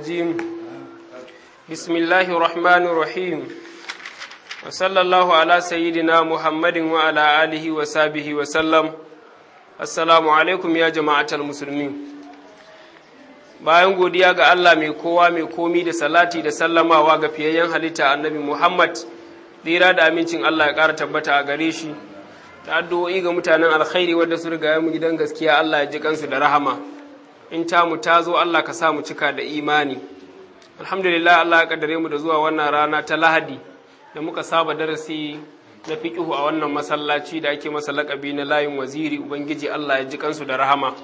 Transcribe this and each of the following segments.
الرجيم بسم الله الرحمن الرحيم وصلى الله على سيدنا محمد وعلى آله وصحبه وسلم السلام عليكم يا جماعة المسلمين bayan godiya ga Allah mai kowa mai komi da salati da sallamawa ga fiyayyen halitta annabi Muhammad tsira da amincin Allah ya ƙara tabbata a gare shi da addu'o'i ga mutanen alkhairi wadda su riga mu gidan gaskiya Allah ya ji kansu da rahama in ta mu ta zo Allah ka sa mu cika da imani alhamdulillah Allah ya kaddare mu da zuwa wannan rana ta Lahadi da muka saba darasi na fiqihu a wannan masallaci da ake masa lakabi na layin waziri ubangiji Allah ya ji kansu da rahama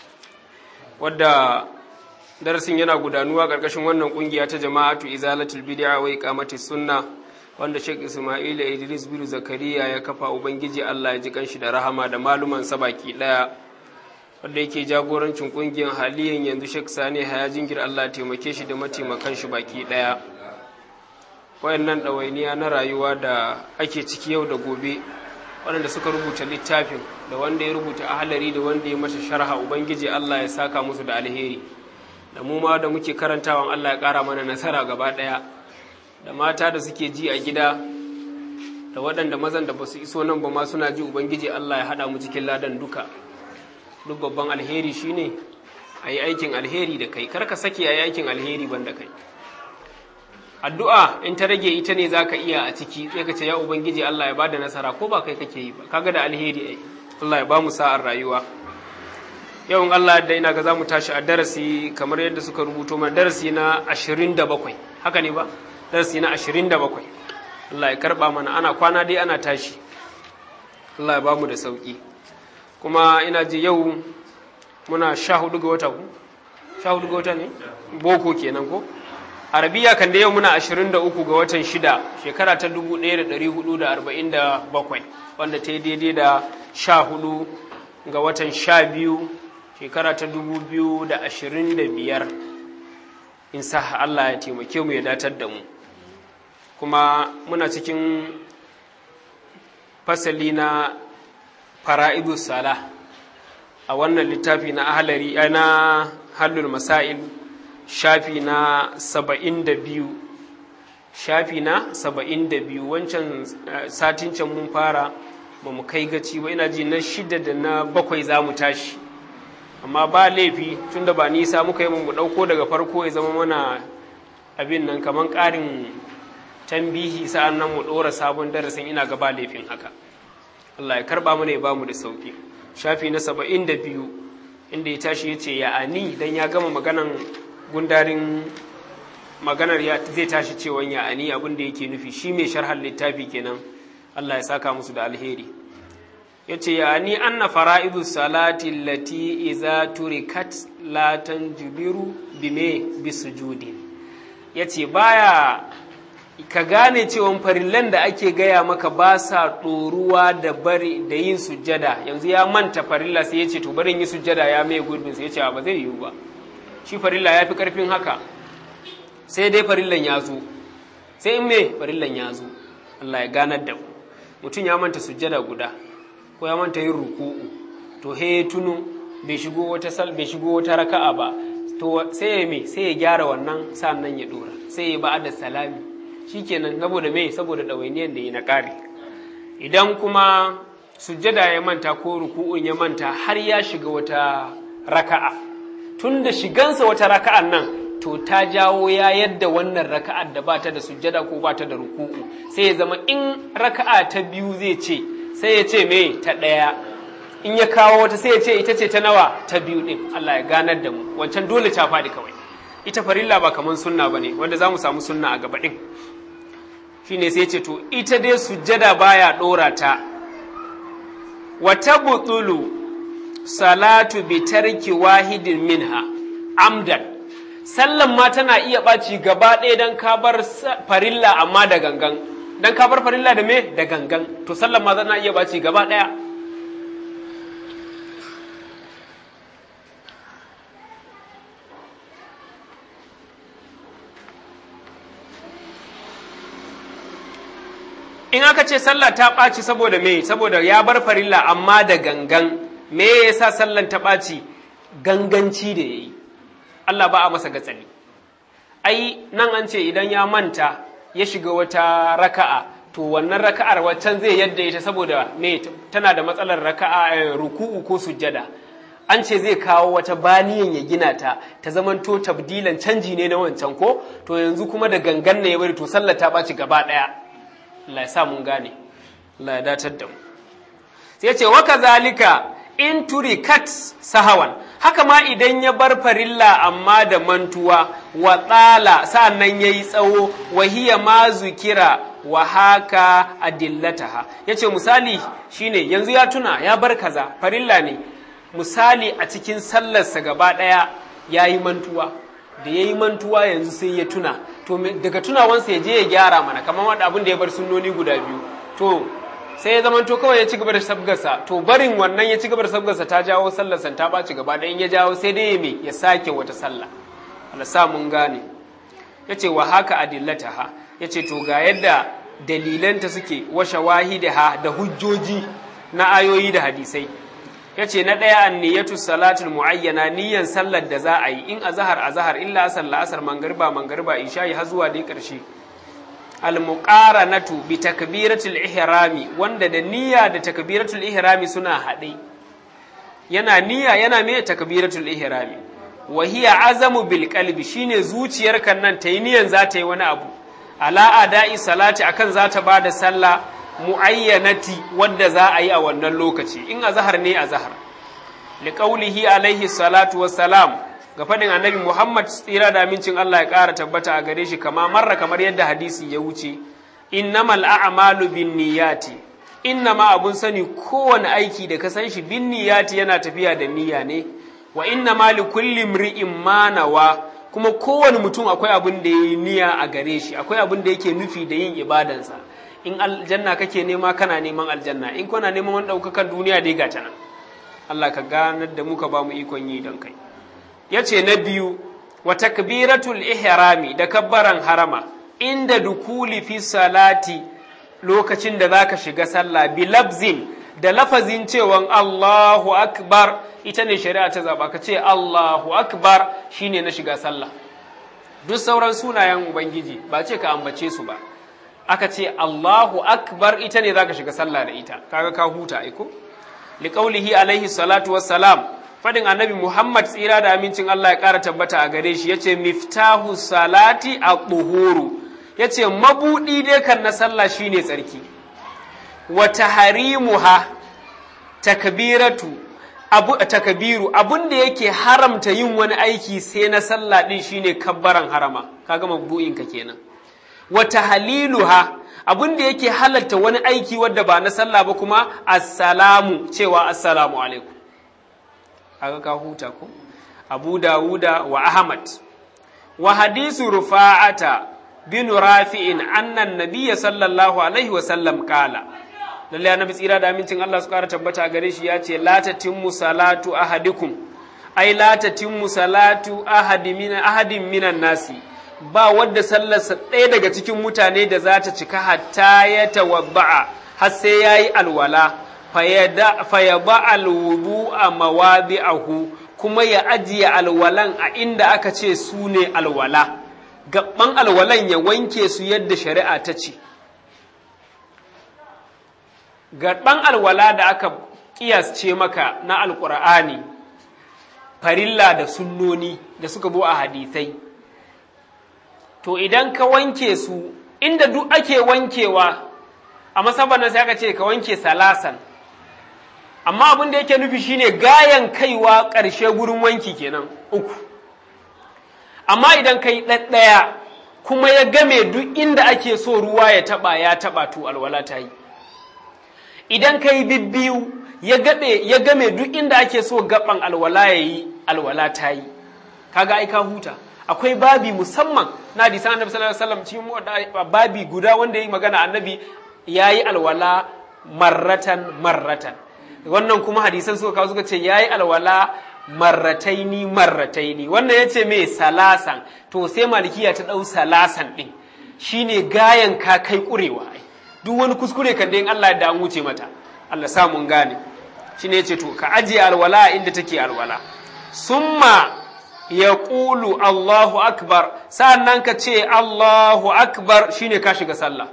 wadda darasin yana gudanuwa ƙarƙashin wannan ƙungiya ta jama'atu izalatul bid'a wa iqamatis sunna wanda Sheikh Ismail Idris bin Zakariya ya kafa ubangiji Allah ya ji kanshi da rahama da maluman sa baki daya wanda yake jagorancin ƙungiyar haliyan yanzu Sheikh Sani Haya Jingir Allah taimake shi da mataimakan shi baki daya wayannan ɗawainiya na rayuwa da ake ciki yau da gobe waɗanda suka rubuta littafin da wanda ya rubuta ahalari da wanda ya masa sharha ubangiji Allah ya saka musu da alheri da mu ma da muke karantawan Allah ya ƙara mana nasara gaba ɗaya da mata da suke ji a gida da waɗanda mazan da ba su iso nan ba ma suna ji ubangiji Allah ya haɗa mu cikin ladan duka duk babban alheri shine a yi aikin alheri da kai karka sake a yi aikin alheri ban da kai addu'a in ta rage ita ne za ka iya a ciki sai ka ce ya ubangiji Allah ya ba da nasara ko ba kai kake yi ba kaga da alheri ai Allah ya ba mu sa'ar rayuwa yawan Allah da ina ga za mu tashi a darasi kamar yadda suka rubuto mana darasi na 27 haka ne ba darasi na 27 Allah ya karba mana ana kwana dai ana tashi Allah ya ba mu da sauki kuma ina ji yau muna 14 ga wata ku 14 ga wata ne boko kenan ko arabiya kan da yau muna 23 ga watan shida shekara ta 1447 wanda ta yi daidai da 14 ga watan 12 shekara ta 2025 in sa Allah ya taimake mu ya datar da mu kuma muna cikin fasali na fara'idu sala a wannan littafi na ahalari na hallul masail shafi na saba'in da biyu shafi na saba'in da biyu wancan satin can mun fara ba mu kai gaci ba ina ji na shida da na bakwai za mu tashi amma ba laifi tunda ba nisa muka yi mu ɗauko daga farko ya zama mana abin nan kamar ƙarin tambihi sa'an nan mu ɗora sabon darasin ina ga ba laifin haka Allah ya karɓa mana ya ba mu da sauƙi shafi na saba'in da biyu inda ya tashi ya ce ya ani dan ya gama maganan gundarin maganar ya zai tashi cewan ya ani abin da yake nufi shi mai sharhar littafi kenan Allah ya saka musu da alheri ya ce ya ani anna fara'idu salati lati iza turikat la tanjubiru bime bisujudi ya ce baya ka gane cewan farillan da ake gaya maka ba sa ɗoruwa da bari da yin sujjada yanzu ya manta farilla sai ya ce to barin yi sujjada ya mai gurbin sai ya ce ba zai yiwu ba shi farilla ya fi ƙarfin haka sai dai farillan ya zo sai in me farillan ya zo Allah ya ganar da mu mutum ya manta sujjada guda ko ya manta yin ruku'u to he ya tuno bai shigo wata sal bai shigo wata raka'a ba to sai ya me sai ya gyara wannan sannan ya dora sai ya ba'ada salami shikenan saboda me saboda dawainiyar da yi na ƙari idan kuma sujjada ya manta ko ruku'un ya manta har ya shiga wata raka'a tun da shigansa wata raka'an nan to ta jawo ya yadda wannan raka'ar da ba ta da sujjada ko ba ta da ruku'u sai ya zama in raka'a ta biyu zai ce sai ya ce me ta ɗaya in ya kawo wata sai ya ce ita ce ta nawa ta biyu ɗin Allah ya ganar da mu wancan dole ta faɗi kawai ita farilla ba kamar sunna ba ne wanda za mu samu sunna a gaba ɗin shine sai ya ce to ita dai sujjada baya ɗora ta wata butulu salatu bi tarki wahidin minha amdan sallan ma tana iya ɓaci gaba ɗaya don ka bar farilla amma da gangan don ka bar farilla da me da gangan to sallan ma tana iya ɓaci gaba ɗaya in aka ce sallah ta ɓaci saboda me saboda ya bar farilla amma da gangan me yasa sallan ta ɓaci ganganci da ya yi Allah ba a masa gatsali ai nan an ce idan ya manta ya shiga wata raka'a to wannan raka'ar waccan zai yadda ita saboda me tana da matsalar raka'a ruku'u ko sujjada an ce zai kawo wata baniyan ya gina ta ta zamanto tabdilan canji ne na wancan ko to yanzu kuma da gangan ne ya bari to sallar ta ɓaci gaba ɗaya Allah ya sa mun gane Allah ya datar da mu sai ce wa kazalika in turikat sahawan haka ma idan ya bar farilla amma da mantuwa wa tsala sa'annan yayi tsawo wa hiya ma zukira wa haka adillataha yace misali shine yanzu ya tuna ya bar kaza farilla ne misali a cikin sallarsa gaba ɗaya ya yi mantuwa da ya yi mantuwa yanzu sai ya tuna to daga tunawansa ya je ya gyara mana kamar wanda abin da ya bar sunnoni guda biyu to sai ya zama to kawai ya ci gaba da sabgarsa to barin wannan ya ci gaba da sabgarsa ta jawo sallarsa ta ɓaci gaba da in ya jawo sai dai ya me ya sake wata sallah Allah sa mun gane ya ce wa haka adillataha ya ce to ga yadda dalilanta suke wa shawahidaha da hujjoji na ayoyi da hadisai ya ce na ɗaya an niyyatu salatul mu'ayyana niyyan sallar da za a yi in azahar azahar illa asar la'asar mangariba mangariba isha'i har zuwa dai ƙarshe al-muqaranatu bi takbiratul ihrami wanda da niyya da takbiratul ihrami suna haɗe yana niyya yana me takbiratul ihrami wa hiya azamu bil qalbi shine zuciyar kan nan ta yi niyyan za ta yi wani abu ala ada'i salati akan za ta bada sallah mu'ayyanati wadda za a yi a wannan lokaci in azhar ne azhar liqaulihi alaihi salatu wassalam ga fadin annabi Muhammad tsira da amincin Allah ya ƙara tabbata a gare shi kama marra kamar yadda hadisi ya wuce innamal a'malu binniyati innama abun sani kowane aiki da ka san shi binniyati yana tafiya da niyya ne wa innama likulli imri'in ma nawa kuma kowane mutum akwai abin da yayi niyya a gare shi akwai abin da yake nufi da yin ibadansa in aljanna kake nema kana neman aljanna in kana neman wani ɗaukakan duniya dai ga nan Allah ka ganar da muka ba mu ikon yi don kai ya ce na biyu wa takbiratul ihrami da kabbaran harama inda dukuli fi salati lokacin da zaka shiga sallah bi labzin da lafazin cewan Allahu akbar ita ne shari'a ta zaba ka ce Allahu akbar shine na shiga sallah duk sauran sunayen ubangiji ba ce ka ambace su ba aka ce Allahu akbar ita ne zaka shiga sallah da ita kaga ka huta aiko liqaulihi alaihi salatu wassalam fadin annabi Muhammad tsira da amincin Allah ya ƙara tabbata a gare shi yace miftahu salati at-tuhuru yace mabudi dai kan na sallah shine tsarki wa tahrimuha takbiratu abu takbiru abun da yake haramta yin wani aiki sai na sallah din shine kabbaran harama kaga mabdu'in ka kenan wata haliluha abin da yake halatta wani aiki wadda ba na sallah ba kuma assalamu cewa assalamu alaikum aka ka huta ko abu dawuda wa ahmad wa hadisu rufa'ata bin rafi'in annan nabiyya sallallahu alaihi wa sallam kala lalle annabi tsira da amincin Allah su kara tabbata gare shi ya ce la tatimmu salatu ahadikum ai la tatimmu salatu ahadi min ahadin minan nasi ba wadda sallarsa ɗaya daga cikin mutane da za ta cika hatta ya tawabba'a har sai ya yi alwala fayaba alwudu a mawadi'ahu kuma ya ajiye alwalan a inda aka ce su ne alwala gaban alwalan ya wanke su yadda shari'a ta ce gaban alwala da aka kiyasce maka na alkur'ani farilla da sunnoni da suka bo a hadisai to idan ka wanke su inda duk ake wankewa a masabar nan sai aka ce ka wanke salasan amma abin da yake nufi shine gayan kaiwa ƙarshe gurin wanki kenan uku amma idan ka yi ɗaɗɗaya kuma ya game duk inda ake so ruwa ya taɓa ya taɓa to alwala ta yi idan ka yi bibbiyu ya game duk inda ake so gaban alwala ya yi alwala ta yi kaga ai ka huta akwai babi musamman na hadisan annabi sallallahu alaihi wasallam cikin babi guda wanda yayi magana annabi yayi alwala marratan marratan wannan kuma hadisan suka kawo suka ce yayi alwala marrataini marrataini wannan yace me salasan to sai malikiya ta dau salasan din shine gayan ka kai kurewa duk wani kuskure kan dai Allah da an wuce mata Allah sa mun gane shine yace to ka ajiye alwala inda take alwala summa ya ƙulu Allahu akbar sa'annan ka ce Allahu akbar shine ka shiga sallah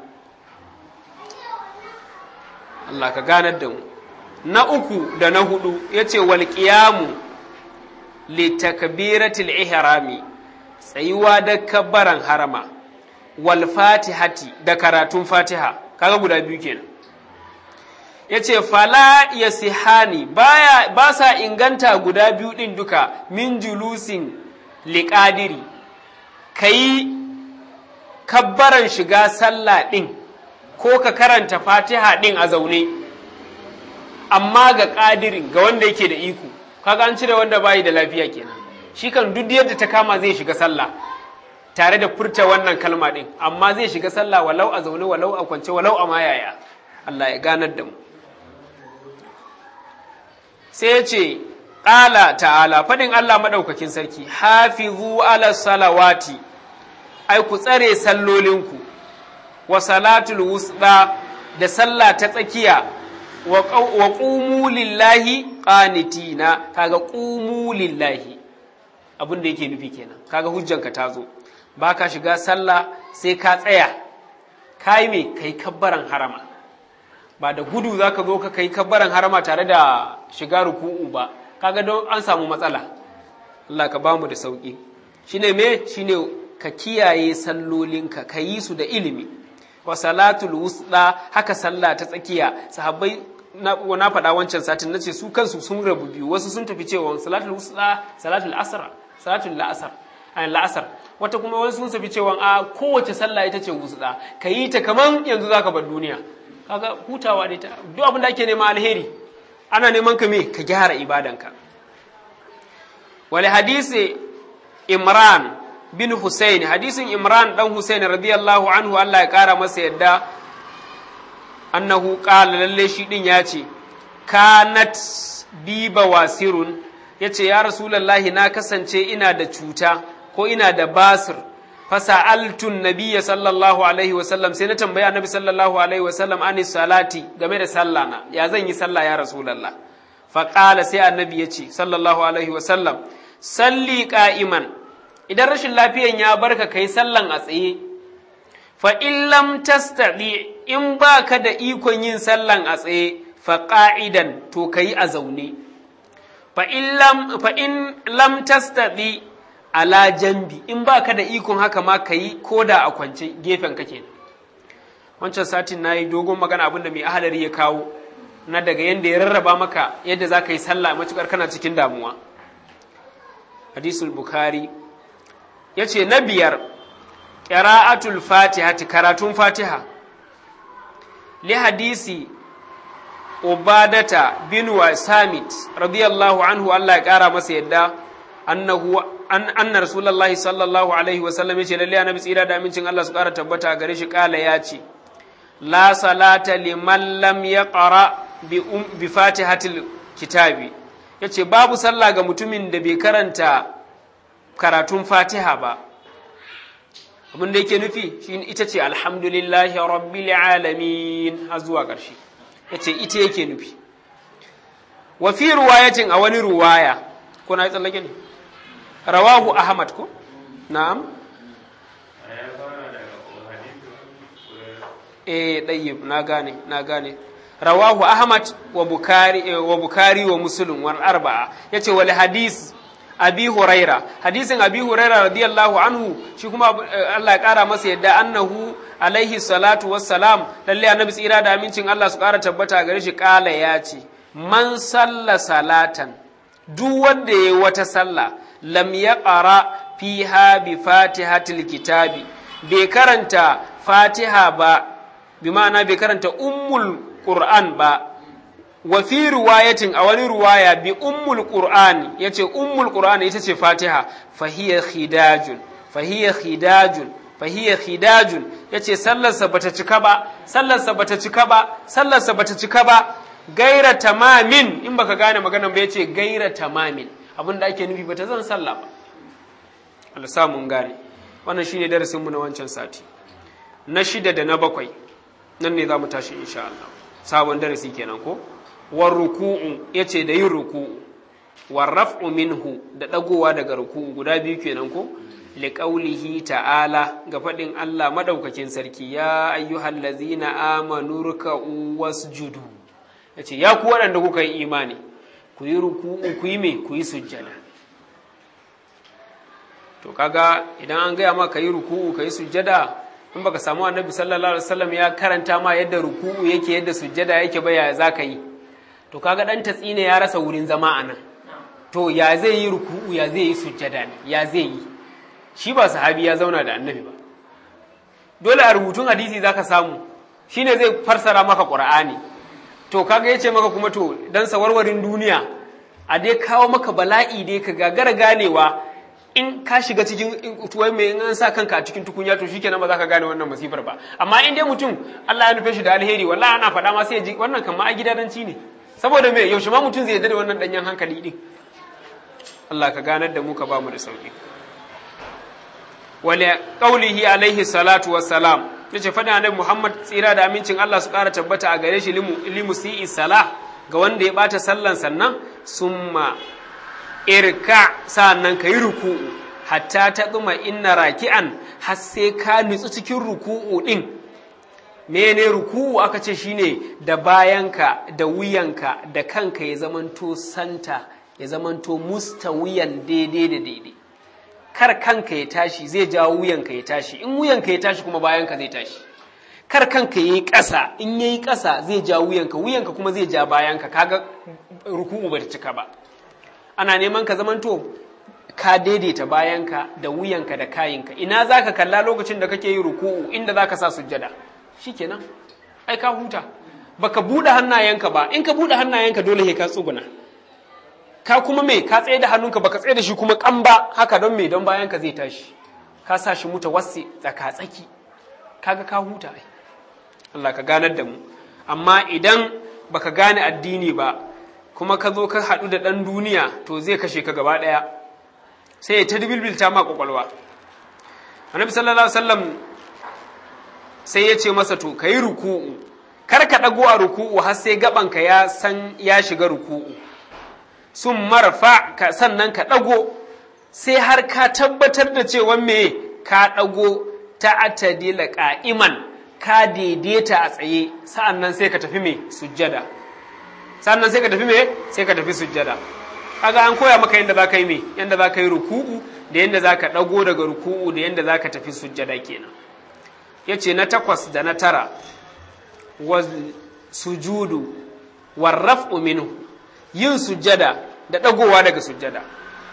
Allah ka ganar da mu na uku da na hudu ya ce wal qiyamu li takbiratil ihrami tsayuwa da kabbaran harama wal fatihati da karatun fatiha kaga guda biyu kenan ya ce fala ya sihani ba sa inganta guda biyu ɗin duka min julusin liƙadiri ka yi kabbaran shiga sallah ɗin ko ka karanta fatiha ɗin a zaune amma ga ƙadirin ga wanda yake da iko kaga an cire wanda bayi da lafiya kenan shi kan duk yadda ta kama zai shiga sallah tare da furta wannan kalma ɗin amma zai shiga sallah walau a zaune walau a kwance walau a mayaya Allah ya ganar da mu sai ce ƙala ta'ala faɗin Allah maɗaukakin sarki hafizu ala salawati ai ku tsare sallolinku wa salatul wusda da sallah ta tsakiya wa ƙumu lillahi ƙanitina kaga ƙumu lillahi abin da yake nufi kenan kaga hujjanka ta zo ba ka shiga sallah sai ka tsaya ka yi mai kai kabbaran harama ba da gudu za ka zo ka kai kabbaran harama tare da shiga ruku'u ba kaga don an samu matsala Allah ka bamu da sauki shine me shine ka kiyaye sallolinka ka yi su da ilimi wa salatul wusda haka sallah ta tsakiya sahabbai na, na faɗa wancan satin nace su kansu sun rabu biyu wasu sun tafi cewa salatul wusda salatul asr salatul la'asar la'asar wata kuma wasu sun tafi cewa a kowace sallah ita ce wusda ka yi ta kaman yanzu zaka bar duniya kaga hutawa da ita duk abin da ake nema alheri ana neman ka me ka gyara ibadanka wal hadisi imran bin husayn hadisin imran dan husayn radiyallahu anhu Allah ya kara masa yadda annahu qala lalle shi din ya ce kanat bi bawasirun yace ya rasulullahi na kasance ina da cuta ko ina da basir fasa'altun nabiyya sallallahu alaihi wasallam sai na tambaya annabi sallallahu alaihi wasallam ani salati game da sallah na ya zan yi sallah ya rasulullah fa qala sai annabi ya ce sallallahu alaihi wasallam salli qa'iman idan rashin lafiyan ya barka kai sallan a tsaye fa in lam tastadi in baka da ikon yin sallan a tsaye fa qa'idan to kai a zaune fa in lam fa in lam tastadi ala jambi in ba ka da ikon haka ma ka yi ko da a kwance gefen ka kenan wancan satin na yi dogon magana abinda mai ahalari ya kawo na daga yadda ya rarraba maka yadda za ka yi sallah matukar kana cikin damuwa hadisul bukhari ya ce na biyar ƙira'atul fatiha karatun fatiha li hadisi ubadata bin wa samit radiyallahu anhu allah ya ƙara masa yadda annahu an anna rasulullahi sallallahu alaihi wasallam yace lalle annabi tsira da amincin Allah su ƙara tabbata gare shi kala ya ce la salata liman lam yaqra bi um, bi fatihatil kitabi yace babu sallah ga mutumin da bai karanta karatun fatiha ba abin da yake nufi shi ita ce alhamdulillahi rabbil alamin har zuwa ƙarshe yace ita yake nufi wa fi ruwayatin a wani ruwaya ko na yi tsallake ne rawahu ahmad ko na'am eh dayyib na gane na gane rawahu ahmad wa bukari wa bukari wa muslim wal arba'a yace wal hadis abi huraira hadisin abi huraira radiyallahu anhu shi kuma Allah ya kara masa yadda annahu alaihi salatu wassalam lalle annabi tsira da amincin Allah su kara tabbata gare shi kala ya ce man salla salatan duk wanda yayi wata sallah lam yaqra fiha bi fatihatil kitabi bai karanta fatiha ba bi ma'ana bai karanta ummul qur'an ba wa fi riwayatin a wani ruwaya bi ummul qur'an yace ummul qur'an ita ce fatiha fa hiya khidajun fa hiya khidajun fa hiya khidajun yace sallarsa bata cika ba sallarsa bata cika ba sallarsa bata cika ba gaira tamamin in baka gane maganan ba yace gaira tamamin abin da ake nufi bata zan sallah ba Allah sa mun gane wannan shine darasin mu na wancan sati na shida da na bakwai nan ne za mu tashi insha Allah sabon darasi kenan ko war ruku'u yace da yin ruku'u warraf'u minhu da ɗagowa daga ruku'u guda biyu kenan ko liƙaulihi ta'ala ga faɗin Allah maɗaukakin sarki ya ayyuhal lazina amanu ruka'u wasjudu yace ya ku waɗanda kuka yi imani ku yi ruku'u ku yi me ku yi sujjada to kaga idan an gaya maka yi ruku'u ka yi sujjada in baka samu annabi sallallahu alaihi wasallam ya karanta ma yadda ruku'u yake yadda sujjada yake ba ya zaka yi to kaga dan tatsine ya rasa wurin zama anan to ya zai yi ruku'u ya zai yi sujjada ne ya zai yi shi ba sahabi ya zauna da annabi ba dole a rubutun hadisi zaka samu shine zai farsara maka qur'ani to kaga yace maka kuma to dan sawarwarin duniya a dai kawo maka bala'i dai ka gagara ganewa in ka shiga cikin tuwai mai in an sa kanka a cikin tukunya to shikenan ba za ka gane wannan masifar ba amma in dai mutum Allah ya nufe shi da alheri wallahi ana faɗa ma sai ya ji wannan kan ma a gidadanci ne saboda me yaushe ma mutum zai yarda da wannan danyen hankali din Allah ka ganar da mu ka ba mu da sauki wale qaulihi alaihi salatu wassalam yace faɗin annabi Muhammad tsira da amincin Allah su ƙara tabbata a gare shi limu limu si'i salah ga wanda ya bata sallan sannan summa irka sa'annan ka yi ruku'u hatta ta tsuma inna raki'an har sai ka nutsu cikin ruku'u ɗin mene ruku'u aka ce shine da bayanka da wuyanka da kanka ya zamanto santa ya zamanto mustawiyan daidai da daidai kar kanka ya tashi zai jawo wuyanka ya tashi in wuyanka ya tashi kuma bayanka zai tashi kar kanka yayi ƙasa in yayi ƙasa zai ja wuyanka wuyanka kuma zai ja bayanka kaga ruku'u bata cika ba ana neman ka zamanto ka daidaita bayanka da wuyanka da kayinka ina za ka kalla lokacin da kake yi ruku'u inda za ka sa sujjada shikenan ai ka huta baka buɗe hannayenka ba in ka buɗe hannayenka dole ka tsuguna ka kuma me ka tsaye da hannunka baka tsaye da shi kuma kan ba haka don me don bayanka zai tashi ka sa shi muta wasi tsaka tsaki kaga ka huta ai Allah ka ganar da mu amma idan baka gane addini ba kuma ka zo ka haɗu da ɗan duniya to zai kashe ka gaba ɗaya sai ya ta dubilbilta ma ƙwaƙwalwa annabi sallallahu alaihi wasallam sai ya ce masa to ka yi ruku'u kar ka ɗago a ruku'u har sai gabanka ya san ya shiga ruku'u sun marfa ka sannan ka ɗago sai har ka tabbatar da cewa me ka ɗago ta atadila ƙa'iman ka daidaita a tsaye sa'an nan sai ka tafi me sujjada sannan sai ka tafi me sai ka tafi sujjada kaga an koya maka yadda zaka yi me yadda zaka yi ruku'u da yadda zaka dago daga ruku'u da yadda zaka tafi sujjada kenan yace na takwas da na tara wa sujudu warraf'u minhu yin sujjada da dagowa daga sujjada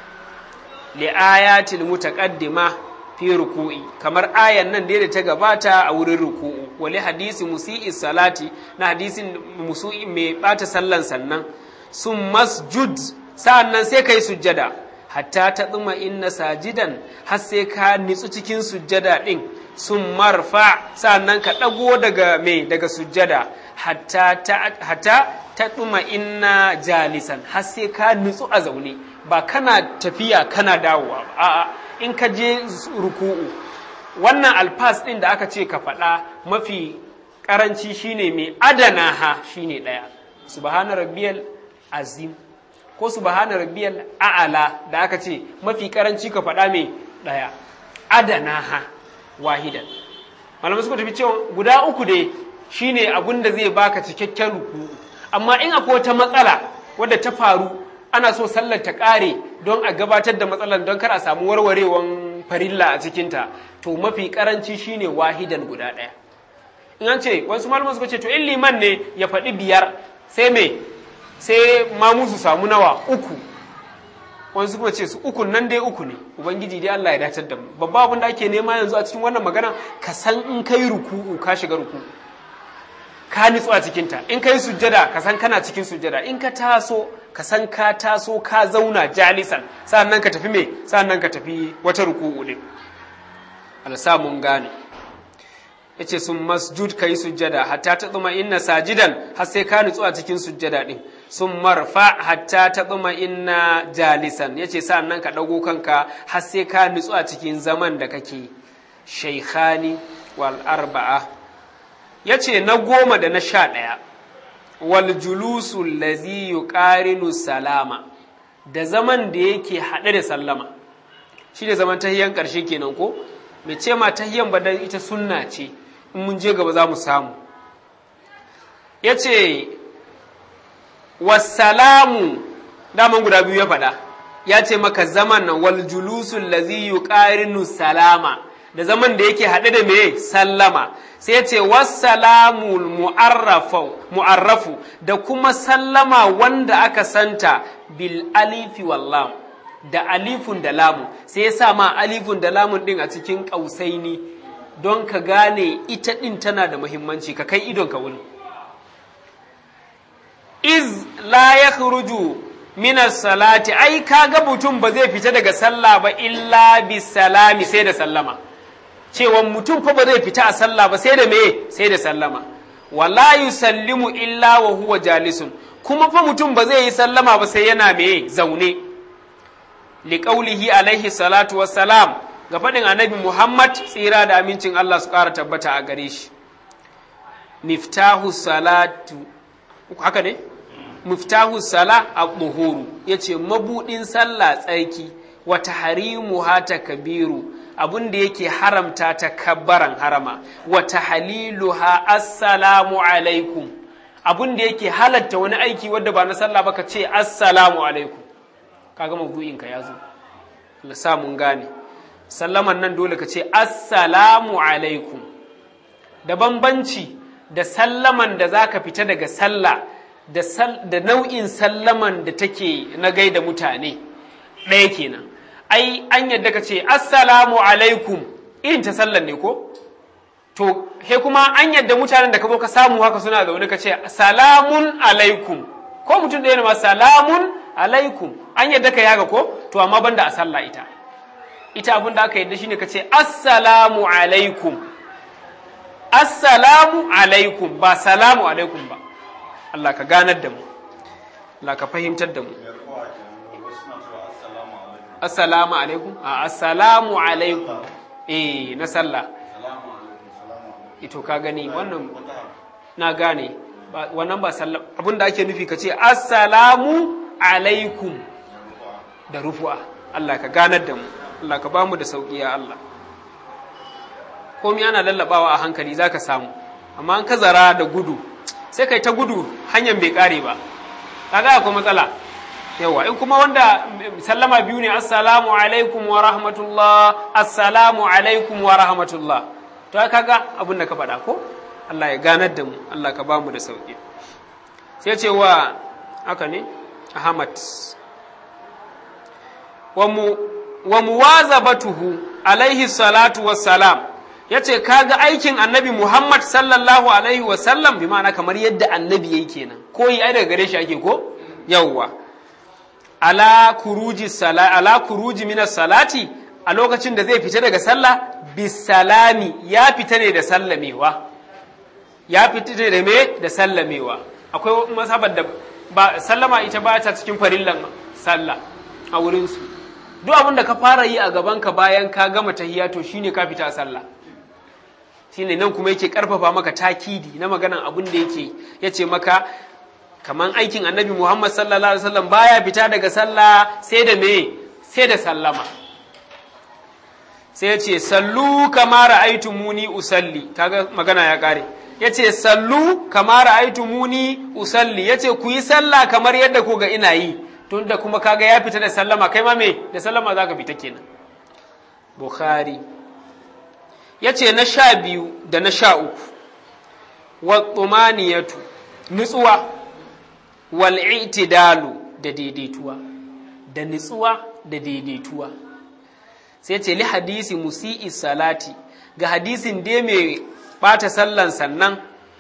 li ayatil mutaqaddima fi ruku'i kamar ayan nan da ta gabata a wurin ruku'u wali hadisi musi'i salati na hadisin musu'i mai bata sallan sannan sun masjud sa'annan sai kai sujjada hatta ta tsuma inna sajidan har sai ka nitsu cikin sujjada din sun marfa sa'annan ka dago daga me daga sujjada hatta ta hatta ta tsuma inna jalisan har sai ka nitsu a zaune ba kana tafiya kana dawowa a'a in ka je ruku'u wannan alfas ɗin da aka ce ka faɗa mafi ƙaranci shine mai adana ha shine ɗaya subhana rabbiyal azim ko subhana rabbiyal a'ala da aka ce mafi ƙaranci ka faɗa mai ɗaya adana ha wahidan malamai suka tafi cewa guda uku dai shine abin da zai baka cikakken ruku'u amma in akwai wata matsala wadda ta faru ana so sallar ta ƙare don a gabatar da matsalar don kar a samu warwarewan farilla a cikinta to mafi ƙaranci shine wahidan guda ɗaya in an ce wasu malaman suka ce to in liman ne ya faɗi biyar sai me sai mamu su samu nawa uku wani suka ce su uku nan dai uku ne ubangiji dai Allah ya dacar da mu babba abin da ake nema yanzu a cikin wannan magana ka san in kai ruku'u ka shiga ruku'u ka nitsu a cikinta in ka yi sujjada ka san kana cikin sujjada in ka taso ka san ka taso ka zauna jalisan sa'annan ka tafi me sa'annan ka tafi wata ruku'u din alsa mun gane yace sun masjud kai sujjada hatta ta tsuma inna sajidan har sai ka nitsu a cikin sujjada din sun marfa hatta ta tsuma inna jalisan yace sa'annan ka dago kanka har sai ka nitsu a cikin zaman da kake shaykhani wal arba'a ya ce na goma da na sha ɗaya wal julusu lazi yuqarinu salama da zaman da yake haɗe da sallama shi da zaman tahiyan ƙarshe kenan ko mai ce ma tahiyan ba dan ita sunna ce in mun je gaba za mu samu ya ce wasalamu daman guda biyu ya faɗa ya ce maka zaman nan wal julusul lazi yuqarinu salama da zaman da yake haɗe da me sallama sai ya ce wassalamul mu'arrafu da kuma sallama wanda aka santa bil alifi wallam da alifun da lamu sai ya sa ma alifun da lamun din a cikin ƙausaini don ka gane ita ɗin tana da muhimmanci ka kai idon ka wuni iz la ya minas salati ai kaga mutum ba zai fita daga sallah ba illa bisalami sai da sallama cewa mutum fa ba zai fita a sallah ba sai da me sai da sallama wala yusallimu illa wa huwa jalisun kuma fa mutum ba zai yi sallama ba sai yana me zaune liqaulihi alaihi salatu wassalam ga faɗin annabi Muhammad tsira da amincin Allah su ƙara tabbata a gare shi miftahu salatu haka ne miftahu sala at-tuhuru yace mabudin sallah tsarki wa tahrimuha takbiru abun da yake haramta ta kabbaran harama wa tahliluha assalamu alaikum abun da yake halatta wani aiki wanda ba na sallah ba ka ce assalamu alaikum kaga mabu'in ka yazo Allah sa mun gane sallaman nan dole ka ce assalamu alaikum da bambanci da sallaman da zaka fita daga sallah da, da nau'in sallaman da take na gaida mutane ɗaya kenan ai an yadda ka ce assalamu alaikum irin ta sallan ne ko to he kuma an yadda mutanen da ka zo ka samu haka suna zaune ka ce salamun alaikum ko mutum ɗaya ne ma salamun alaikum an yadda ka yaga ko to amma banda a sallah ita ita abin da aka yadda shine ka ce assalamu alaikum assalamu alaikum ba salamu alaikum ba Allah ka ganar da mu Allah ka fahimtar da mu assalamu alaikum a assalamu alaikum eh na sallah ito ka gani wannan na gane wannan ba sallah abinda ake nufi ka ce assalamu alaikum da rufu'a Allah ka ganar da mu Allah ka bamu da sauki ya Allah komai ana lallabawa a hankali zaka samu amma an ka zara da gudu sai kai ta gudu hanyar bai kare ba kaga akwai matsala yawa in kuma wanda sallama biyu ne assalamu alaikum wa rahmatullah assalamu alaikum wa rahmatullah to kaga abin da ka faɗa ko Allah ya ganar da mu Allah ka bamu da sauki sai ce wa haka ne Ahmad wa mu wa muwazabatuhu alaihi salatu wassalam yace kaga aikin annabi Muhammad sallallahu alaihi wasallam bi ma'ana kamar yadda annabi yayi kenan koyi ai daga gare shi ake ko yawwa ala kuruji sala ala kuruji min salati a lokacin da zai fita daga sallah bisalami ya fita ne da sallamewa ya fita ne da me da sallamewa akwai masabar da ba sallama ita ba ta cikin farillan sallah a wurin su duk abin da ka fara yi a gaban ka bayan ka gama tahiyya to shine ka fita sallah shine nan kuma yake karfafa maka takidi na maganan abin da yake yace maka kaman aikin annabi Muhammad sallallahu alaihi wasallam baya fita daga sallah sai da me sai da sallama sai yace sallu kama ra'aytumuni usalli kaga magana ya kare yace sallu kama ra'aytumuni usalli yace ku yi sallah kamar yadda ku ga ina yi tunda kuma kaga ya fita da sallama kai ma me da sallama zaka fita kenan Bukhari yace na sha biyu da na sha uku wa tumaniyatu nutsuwa wal'itidalu da daidaituwa da nitsuwa da daidaituwa sai ce li hadisi musi'i salati ga hadisin dai mai bata sallan sannan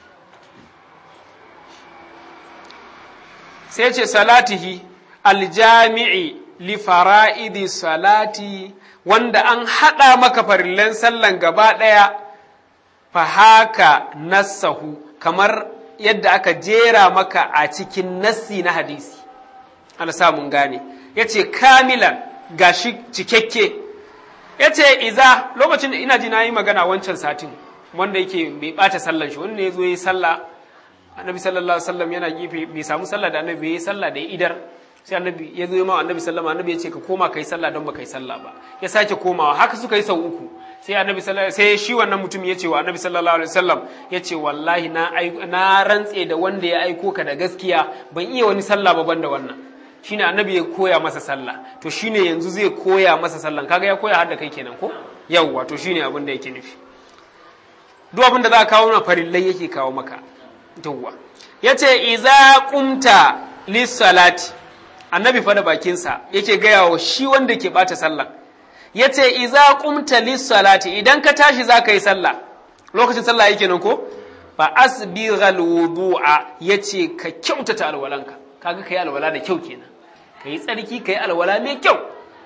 sai ce salatihi aljami'i li fara'idi salati wanda an haɗa maka farillan sallan gaba ɗaya fa haka nassahu kamar yadda aka jera maka a cikin nassi na hadisi ana samun gane ya ce kamilan gashi cikakke ya ce iza lokacin da ina ji na yi magana wancan satin wanda yake bai ɓata sallan shi wanda ya zo ya yi sallah annabi sallallahu alaihi wasallam yana gefe bai samu sallah da annabi bai yi sallah da ya idar sai annabi ya zo ma annabi sallama annabi ya ce ka koma kai sallah don ba kai sallah ba ya sake komawa haka suka yi sau uku sai annabi sallallahu sai shi wannan mutum ya ce wa annabi sallallahu alaihi wasallam ya ce wallahi na na rantse da wanda ya aiko ka da gaskiya ban iya wani sallah ba banda wannan shine annabi ya koya masa sallah to shine yanzu zai koya masa sallan kaga ya koya har da kai kenan ko yawwa to shine abin da yake nufi duk abin da za ka kawo na farillai yake kawo maka yawwa yace iza qumta lis salati annabi fa da bakinsa yake gaya wa shi wanda ke bata sallah yace iza qumta lis salati idan ka tashi za ka yi sallah lokacin sallah yake nan ko fa asbighal wudu'a yace ka kyautata alwalanka kaga kai alwala da kyau kenan kai tsarki kai alwala mai kyau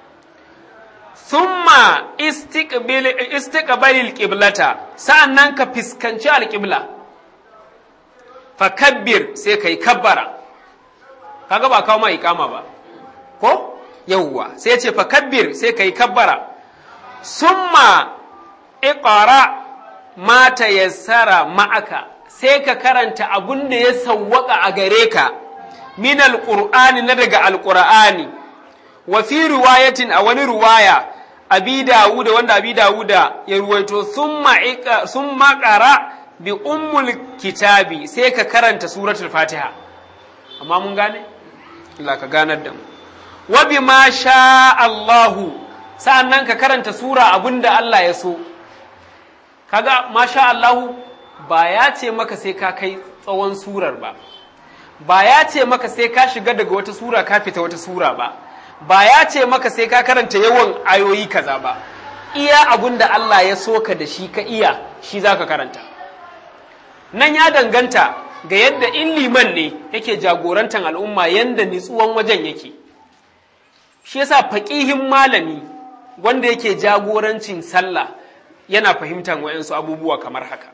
thumma istiqbil istiqbalil qiblata sa'annan ka fiskanci alqibla fa kabbir sai kai kabbara kaga ba kawo ma ikama ba ko yawwa sai ce fa kabbir sai kai kabbara summa iqra ma tayassara ma'aka sai ka karanta abun da ya sawwaka a gare ka min alqur'ani na daga alqur'ani wa fi riwayatin a wani riwaya abi dawuda wanda abi dawuda ya ruwaito summa summa qara bi ummul kitabi sai ka karanta suratul fatiha amma mun gane Allah ka ganar da mu wa bima sha Allahu sa'annan ka karanta sura abinda Allah ya so kaga ma sha Allahu ba ya ce maka sai ka kai tsawon surar ba ba ya ce maka sai ka shiga daga wata sura ka fita wata sura ba ba ya ce maka sai ka karanta yawan ayoyi kaza ba iya abinda Allah ya so ka da shi ka iya shi zaka karanta nan ya danganta ga yadda in liman ne yake jagorantar al'umma yadda nitsuwan wajen yake shi yasa faƙihin malami wanda yake jagorancin sallah yana fahimtar wayansu abubuwa kamar haka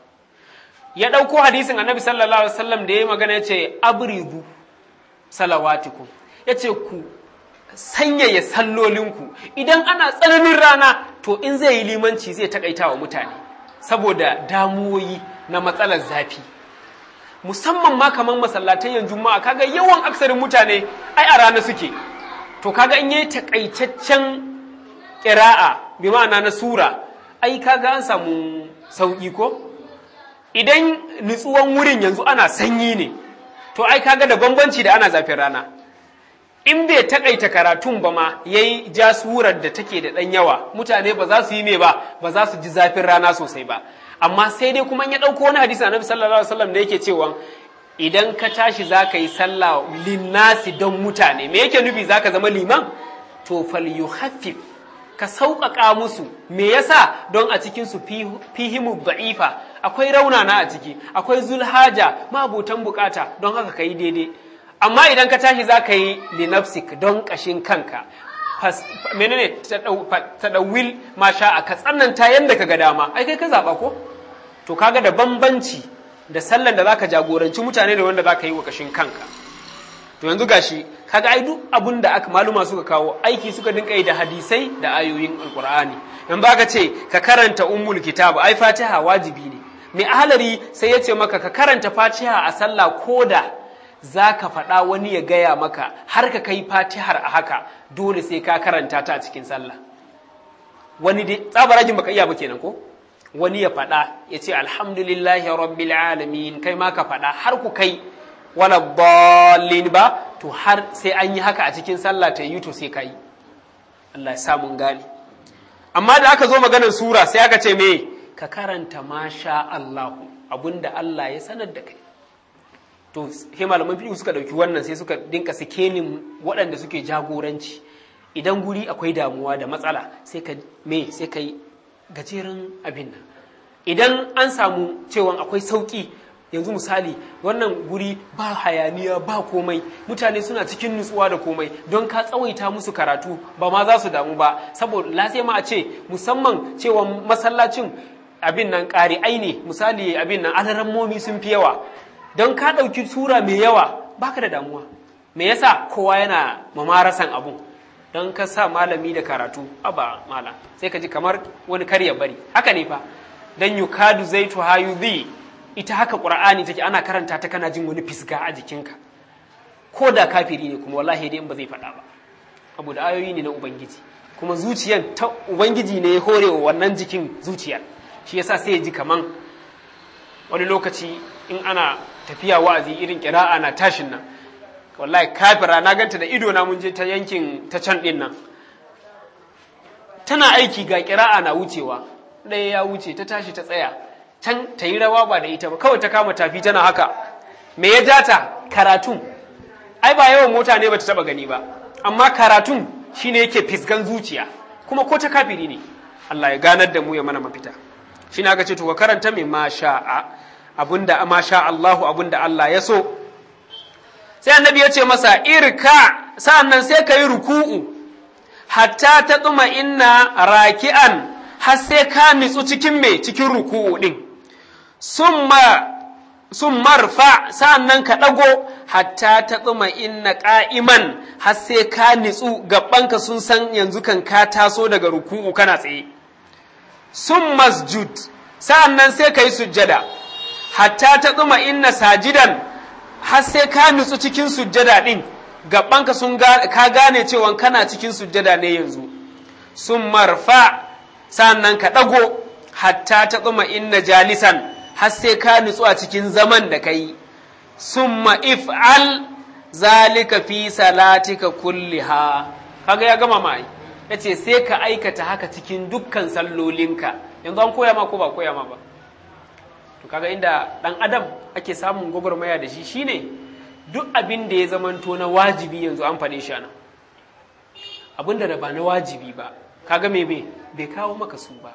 ya ɗauko hadisin annabi sallallahu alaihi wasallam da ya magana ya ce abridu salawatikum ya ce ku sanyaya sallolinku idan ana tsananin rana to in zai yi limanci zai takaita wa mutane saboda damuwoyi na matsalar zafi musamman ma kamar masallatai yanzu ma kaga yawan aksarin mutane ai a rana suke to kaga in yayi takaitaccen ƙira'a bi ma'ana na sura ai kaga an samu sauƙi ko idan nutsuwan wurin yanzu ana sanyi ne to ai kaga da bambanci da ana zafin rana in bai takaita karatun ba ma yayi ja surar da take da ɗan yawa mutane ba za su yi me ba ba za su ji zafin rana sosai ba amma sai dai kuma ya ɗauko wani hadisi annabi sallallahu alaihi wasallam da yake cewa idan ka tashi za ka yi sallah linnasi don mutane me yake nufi za ka zama liman to fal yuhaffif ka sauƙaƙa musu me yasa don a cikin su fihimu da'ifa akwai raunana a ciki akwai zulhaja mabutan bukata don haka ka yi daidai amma idan ka tashi za ka yi linafsik don ƙashin kanka menene tadawil masha a ka tsananta yadda ka ga dama ai kai ka zaɓa ko to kaga da bambanci da sallan da zaka jagoranci mutane da wanda zaka yi wa kashin kanka to yanzu gashi kaga ai duk abun da aka maluma suka kawo aiki suka dinka yi da hadisai da ayoyin alqur'ani in baka ce ka karanta ummul kitab ai fatiha wajibi ne mai ahalari sai ya ce maka ka karanta fatiha a sallah koda za ka faɗa wani ya gaya maka har ka kai fatihar a haka dole sai ka karanta ta a cikin sallah wani dai tsabarajin baka iya ba kenan ko wani ya faɗa ya ce alhamdulillahi rabbil alamin kai ma ka faɗa har ku kai wala dallin ba to har sai an yi haka a cikin sallah ta yi to sai ka yi Allah ya sa mun gane amma da aka zo maganar sura sai aka ce me ka karanta masha Allahu abinda Allah ya sanar da kai to sai malaman fiqh suka dauki wannan sai suka dinka sikenin waɗanda suke jagoranci idan guri akwai damuwa da matsala sai ka me sai ka yi gajeren abin nan idan an samu cewa akwai sauki yanzu misali wannan guri ba hayaniya ba komai mutane suna cikin nutsuwa da komai don ka tsawaita musu karatu ba ma za su damu ba saboda lasai ma a ce musamman cewa masallacin abin nan ƙari ne misali abin nan alarammomi sun fi yawa don ka ɗauki sura mai yawa baka da damuwa me yasa kowa yana mamarasan abun don ka sa malami da karatu aba mala sai ka ji kamar wani karya bari haka ne fa dan yukadu zaitu hayudhi ita haka qur'ani take ana karanta ta kana jin wani fisga a jikinka ko da kafiri ne kuma wallahi dai in ba zai faɗa ba abu da ayoyi ne na ubangiji kuma zuciyan ta ubangiji ne ya hore wa wannan jikin zuciyar shi yasa sai ya ji kaman wani lokaci in ana tafiya wa'azi irin kira'a na tashin nan wallahi kafira na ganta da ido na mun je ta yankin ta can din nan tana aiki ga kira'a na wucewa ɗaya ya wuce ta tashi ta tsaya can ta yi rawa ba da ita ba kawai ta kama tafi tana haka me ya jata karatun ai ba yawan mota ne bata taba gani ba amma karatun shine yake fisgan zuciya kuma ko ta kafiri ne Allah ya ganar da mu ya mana mafita shi aka ce to ka karanta mai ma sha'a abinda ma sha Allahu abinda Allah ya so sai annabi ya ce masa irka sa'annan sai ka yi ruku'u hatta ta tsuma inna raki'an har sai ka nitsu cikin me cikin ruku'u din summa sun marfa sa'annan ka ɗago hatta ta tsuma inna ƙa'iman har sai ka nitsu gabanka sun san yanzu kan ka taso daga ruku'u kana tsaye sun masjud sa'annan sai ka yi sujjada hatta ta tsuma inna sajidan har sai ka nitsu cikin sujjada ɗin gabanka sun ka gane cewa kana cikin sujjada ne yanzu sun marfa sa'annan ka ɗago hatta ta tsuma inna jalisan har sai ka nutsu a cikin zaman da ka yi, summa if'al zalika fi salatika kulliha kaga ya gama mai ya ce sai ka aikata haka cikin dukkan sallolinka yanzu an koya ma ko ba koya ma ba to kaga inda ɗan adam ake samun gwagwarmaya da shi shine duk abin da ya zamanto na wajibi yanzu an faɗe shi nan abin da ba na wajibi ba kaga me bai kawo maka su ba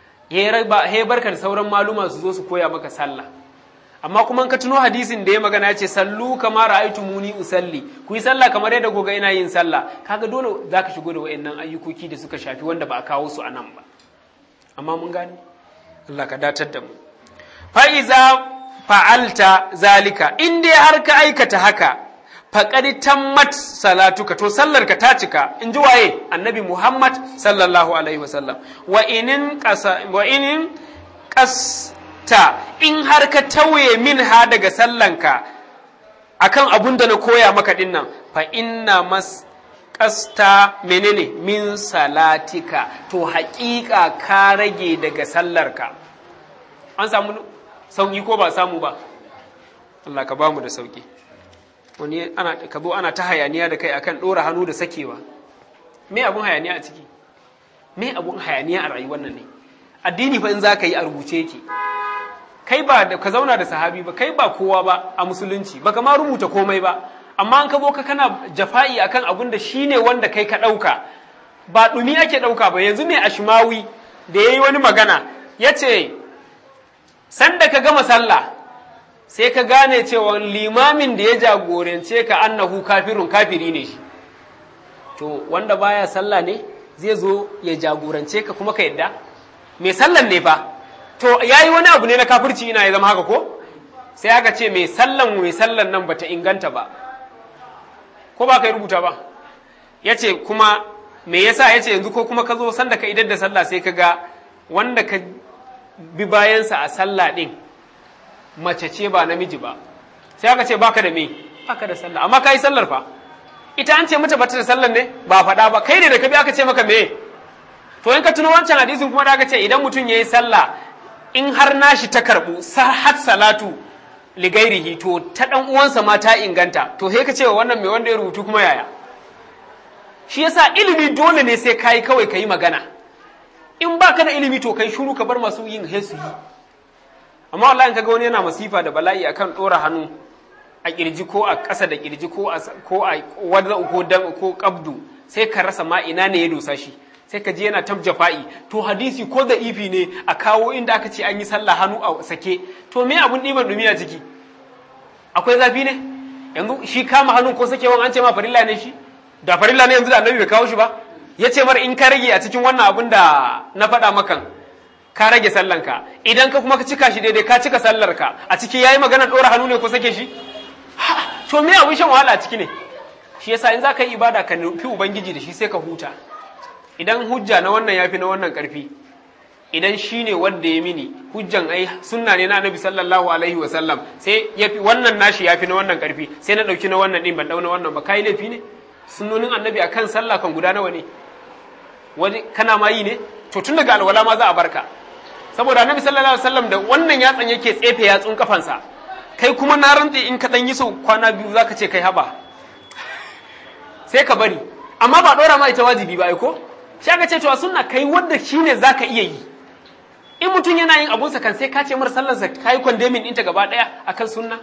he barka da sauran maluma su zo su koya maka sallah amma kuma ka tuno hadisin da ya magana ya ce sallu kama ra'aytu muni usalli ku yi sallah kamar yadda goga ina yin sallah kaga dole zaka shigo da wayannan ayyukoki da suka shafi wanda ba a kawo su anan ba amma mun gane Allah ka datar da mu fa iza fa'alta zalika in dai har ka aikata haka faqad tammat salatuka to sallarka ta cika in ji waye annabi Muhammad sallallahu alaihi wasallam wa inin qasa wa inin qasta in har ka tauye min ha daga sallanka akan abun da na koya maka dinnan fa inna mas qasta menene min salatika to haƙiƙa ka rage daga sallarka an samu sauki ko ba samu ba Allah ka bamu da sauki wani ana ka zo ana ta hayaniya da kai akan ɗora hannu da sakewa me abun hayaniya a ciki me abun hayaniya a rayuwar nan ne addini fa in za ka yi a rubuce yake kai ba da ka zauna da sahabi ba kai ba kowa ba a musulunci baka ma rubuta komai ba amma an ka zo ka kana jafa'i akan abun da shine wanda kai ka ɗauka ba ɗumi ake ɗauka ba yanzu mai ashmawi da ya yi wani magana ya ce sanda ka gama sallah sai ka gane cewa limamin da ya jagorance ka annahu kafirun kafiri ne shi to wanda baya sallah ne zai zo ya jagorance ka kuma ka yadda mai sallan ne fa to yayi wani abu ne na kafirci ina ya zama haka ko sai aka ce mai sallan mai sallan nan bata inganta ba ko ba ka rubuta ba yace kuma me yasa yace yanzu ko kuma ka zo sanda ka idar da sallah sai ka ga wanda ka bi bayansa a sallah din mace ce ba namiji ba sai aka ce baka da me baka da sallah amma kai sallar fa ita an ce mata bata da sallar ne ba faɗa ba kai ne da ka bi aka ce maka me to in ka tuno wancan hadisin kuma da aka ce idan mutum yayi sallah in har nashi ta karbu har salatu ligairihi to ta dan uwansa ma ta inganta to sai ka ce wa wannan mai wanda ya rubutu kuma yaya shi yasa ilimi dole ne sai kai kawai kai magana in baka da ilimi to kai shuru ka bar masu yin hesu yi amma wallahi kaga wani yana masifa da bala'i akan dora hannu a kirji ko a ƙasa da kirji ko a ko a wadda ko dam ko qabdu sai ka rasa ma ina ne ya dosa shi sai ka ji yana tab jafa'i to hadisi ko da ifi ne a kawo inda aka ce an yi sallah hannu a sake to me abun ɗiban dumi a ciki akwai zafi ne yanzu shi kama hannun ko sakewan an ce ma farilla ne shi da farilla ne yanzu da annabi bai kawo shi ba ya ce mar in ka rage a cikin wannan abun da na faɗa makan ka rage sallanka idan ka kuma ka cika shi daidai ka cika sallarka a ciki yayi magana ɗora hannu ne ko sake shi to me abin shan wahala a ciki ne shi yasa in za ka yi ibada ka nufi ubangiji da shi sai ka huta idan hujja na wannan yafi na wannan ƙarfi idan shi ne wanda ya mini hujjan ai sunna ne na annabi sallallahu alaihi wa sallam sai ya fi wannan nashi ya fi na wannan karfi sai na ɗauki na wannan ɗin ban ɗauna wannan ba kai laifi ne sunnonin annabi akan sallah kan guda nawa ne wani kana ma yi ne to tun daga alwala ma za a barka saboda annabi sallallahu alaihi wasallam da wannan yatsan yake tsefe yatsun kafansa kai kuma na rantse in ka dan yi sau kwana biyu zaka ce kai haba sai ka bari amma ba dora ma ita wajibi ba ai ko shi aka ce to a sunna kai wanda shine zaka iya yi in mutum yana yin abunsa kan sai ka ce mar sallarsa kai condemning ɗinta gaba ɗaya akan sunna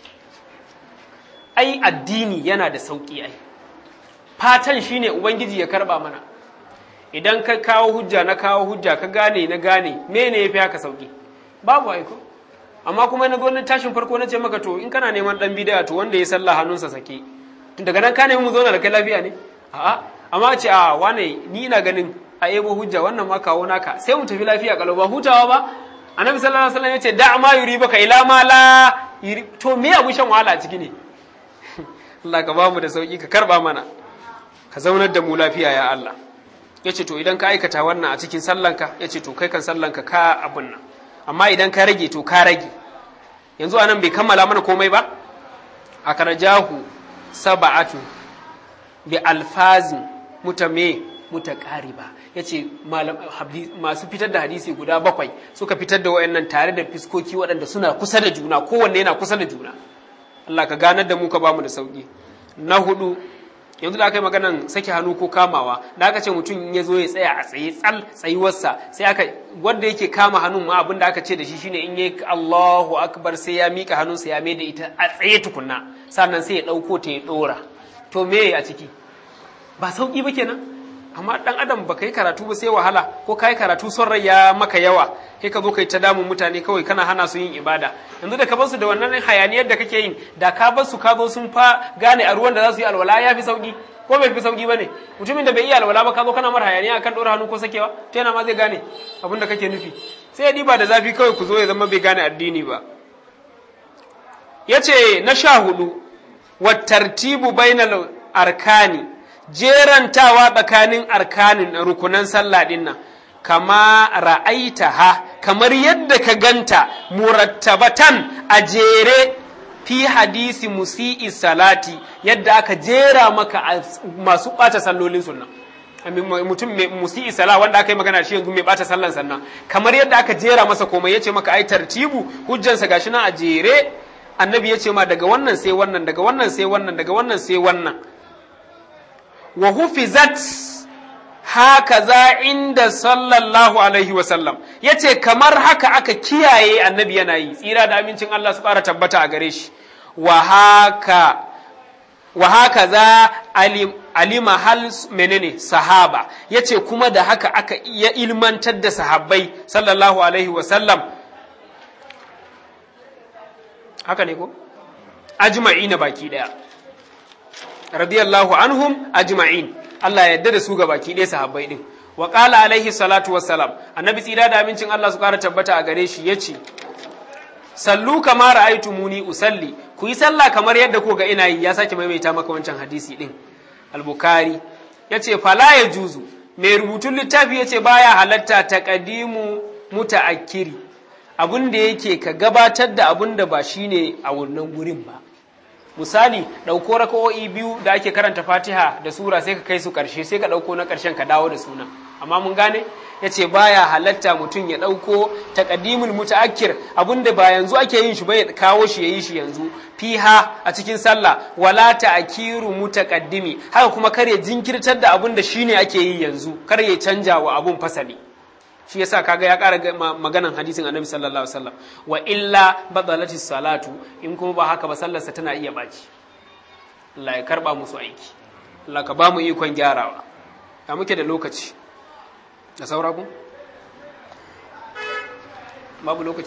ai addini yana da sauki ai fatan shine ubangiji ya karba mana idan ka kawo hujja na kawo hujja ka gane na gane mene yafi haka sauki babu aiko amma kuma na gwamnati tashin farko na ce maka to in kana neman dan bidaya to wanda ya sallah hannunsa sake tun daga nan ka nemi mu zauna da kai lafiya ne a'a amma ce a wane ni ina ganin a ebo hujja wannan ma kawo naka sai mu tafi lafiya kalau ba hutawa ba annabi sallallahu alaihi wasallam ya ce da ma yuri baka ila ma la to me abu shan wahala a ciki ne Allah ka ba mu da sauki ka karba mana ka zaunar da mu lafiya ya Allah ya ce to idan ka aikata wannan a cikin sallanka ya ce to kai kan sallanka ka abun nan amma idan ka rage to ka rage yanzu anan bai kammala mana komai ba a karajahu saba'atu bi alfazin mutame mutaqariba yace masu fitar da hadisi guda bakwai suka fitar da wayannan tare da fiskoki waɗanda suna kusa da juna kowanne yana kusa da juna Allah ka ganar da mu ka bamu da sauki na hudu yanzu da aka yi maganan sake hannu ko kamawa da aka ce mutum ya zo ya tsaya a tsaye tsal tsayuwarsa sai aka wanda yake kama hannun ma abin da aka ce da shi shine in yi Allahu akbar sai ya mika hannunsa ya mai da ita a tsaye tukunna sannan sai ya ɗauko ta ya ɗora to me a ciki ba sauki ba kenan amma dan adam ba ka yi karatu ba sai wahala ko ka yi karatu son rai ya maka yawa sai ka zo ka yi ta damun mutane kawai kana hana su yin ibada yanzu da ka bar su da wannan hayaniyar da kake yin da ka bar su ka zo sun fa gane a ruwan da za su yi alwala ya fi sauki ko bai fi sauki ba ne mutumin da bai iya alwala ba ka zo kana mara hayaniya akan ɗora hannu ko sakewa ta yana ma zai gane abin da kake nufi sai ya diba da zafi kawai ku zo ya zama bai gane addini ba ya ce na sha hudu wa tartibu bainal arkani jerantawa tsakanin arkanin rukunan sallah din nan kama ra'aita ha kamar yadda ka ganta murattabatan a jere fi hadisi musi'i salati yadda aka jera maka masu ɓata sallolin sunna mutum mai musi'i sala wanda aka yi magana shi yanzu mai ɓata sallan sannan kamar yadda aka jera masa komai ya ce maka ai tartibu hujjansa gashi nan a jere annabi ya ce ma daga wannan sai wannan daga wannan sai wannan daga wannan sai wannan wa hufizat haka za inda sallallahu alaihi wasallam ya ce kamar haka aka kiyaye annabi yana yi tsira da amincin Allah su ƙara tabbata a gare shi wa haka za alima hal menene sahaba ya ce kuma da haka aka iya ilmantar da sahabbai sallallahu alaihi wasallam haka ne ko ajma'i na baki daya radiyallahu anhum ajma'in Allah ya yarda da su ga baki ɗaya sahabbai din wa qala alaihi salatu wassalam annabi tsira da amincin Allah su ƙara tabbata a gare shi yace sallu kama ra'aytumuni usalli ku yi sallah kamar yadda ku ga ina yi ya sake maimaita maka wancan hadisi din al-bukhari yace fala ya juzu mai rubutun littafi yace baya halatta taqdimu mutaakkiri abun da yake ka gabatar da abun da ba shine a wannan gurin ba misali ɗauko raka'o'i biyu da ake karanta fatiha da sura sai ka kai su ƙarshe sai ka ɗauko na ƙarshen ka dawo da suna amma mun gane ya ce baya halatta mutum ya ɗauko taƙaddimul muta'akkir abinda ba yanzu ake yin shi ba ya kawo shi ya yi shi yanzu fiha a cikin sallah wala ta'kiru mutaqaddimi haka kuma kar ya jinkirtar da abin da shine ake yi yanzu kar ya canja wa abun fasali shi yasa kaga ya ƙara maganan hadisin annabi sallallahu alaihi wasallam wa illa badalati salatu in kuma ba haka ba sallarsa tana iya baci Allah ya karba musu aiki Allah ka ba mu ikon gyarawa ya muke da lokaci da saura ku babu lokaci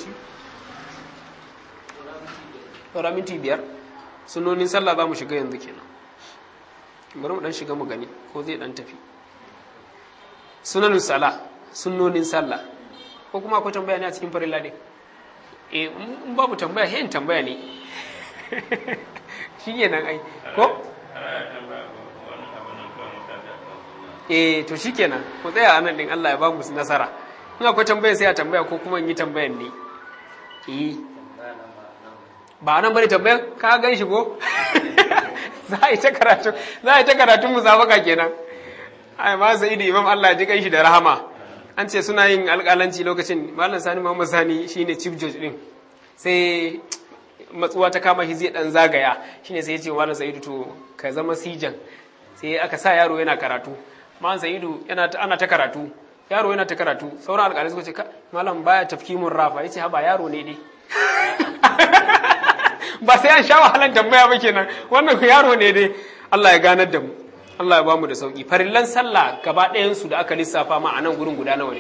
saura minti biyar sunonin sallah za mu shiga yanzu kenan bari mu dan shiga mu gani ko zai dan tafi sunanin salah sunnonin sallah ko kuma akwai tambaya ne a cikin farilla ne eh in babu tambaya he in tambaya ne shi ne nan ai ko eh to shikenan ku tsaya anan din Allah ya ba mu nasara in akwai tambaya sai a tambaya ko kuma in yi tambayan ne eh ba nan bane tambayar ka gan shi ko za a yi ta karatu za a yi ta karatun musabaka kenan ai ma sai da imam Allah ji kan shi da rahama an ce suna yin alƙalanci lokacin malam sani muhammad sani shine chief judge din sai matsuwa ta kama shi zai dan zagaya shine sai ya ce malam sa'idu to ka zama sijan sai aka sa yaro yana karatu malam sa'idu yana ana ta karatu yaro yana ta karatu sauran alƙalai suka ce malam baya tafkimun rafa yace haba yaro ne dai ba sai an sha wahalan tambaya ba kenan wannan yaro ne dai Allah ya ganar da mu Allah ya bamu da sauki farillan sallah gaba ɗayan su da aka lissafa ma a nan gurin guda nawa ne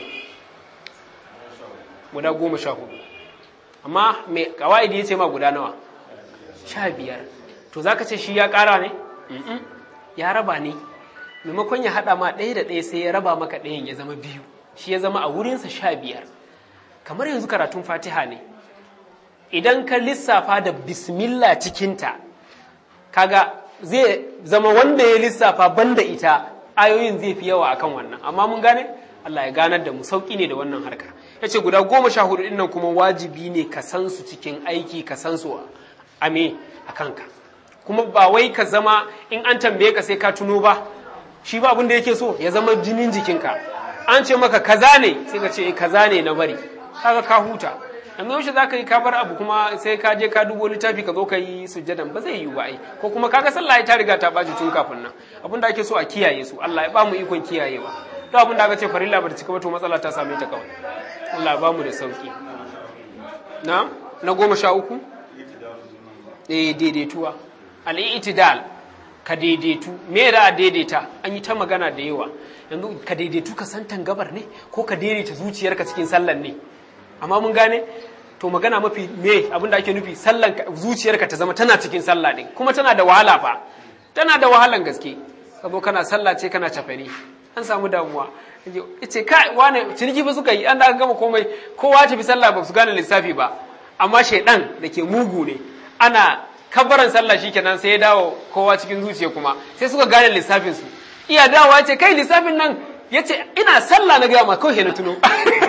guda goma sha hudu amma mai kawaidi ya ce ma guda nawa sha biyar to zaka ce shi ya ƙara ne ya raba ne maimakon ya haɗa ma ɗaya da ɗaya sai ya raba maka ɗayan ya zama biyu shi ya zama a wurinsa sha biyar kamar yanzu karatun fatiha ne idan ka lissafa da bismillah cikinta kaga zai zama wanda ya lissafa banda ita ayoyin zai fi yawa akan wannan amma mun gane Allah ya ganar da mu sauki ne da wannan harka ya ce guda goma sha hudu nan kuma wajibi ne ka san su cikin aiki ka san su a me a kanka kuma ba wai ka zama in an tambaye ka sai ka tuno ba shi ba abin da yake so ya zama jinin jikinka an ce maka kaza ne sai ka ce kaza ne na bari kaga ka huta yanzu yaushe za ka yi kabar abu kuma sai ka je ka dubo littafi ka zo ka yi sujjadan ba zai yi ba ai ko kuma kaga sallah ta riga ta baji tun kafin nan abin da ake so a kiyaye su Allah ya ba mu ikon kiyayewa to abin da aka ce farilla ba ta cika ba to matsala ta same ta kawai Allah ya ba mu da sauki na na goma sha uku eh daidaituwa al-i'tidal ka daidaitu me da a daidaita an yi ta magana da yawa yanzu ka daidaitu ka san tangabar ne ko ka daidaita zuciyarka cikin sallan ne amma mun gane to magana mafi me abin da ake nufi sallan zuciyarka ta zama tana cikin sallah din kuma tana da wahala fa tana da wahalan gaske ka zo kana sallah ce kana cafani an samu damuwa ce kai wane ciniki ba suka yi an da aka gama komai kowa tafi sallah ba su gane lissafi ba amma shaidan da ke mugu ne ana kabaran sallah shikenan sai ya dawo kowa cikin zuciya kuma sai suka gane lissafin su iya dawowa ce kai lissafin nan yace ina sallah na gaya ma kawai na tuno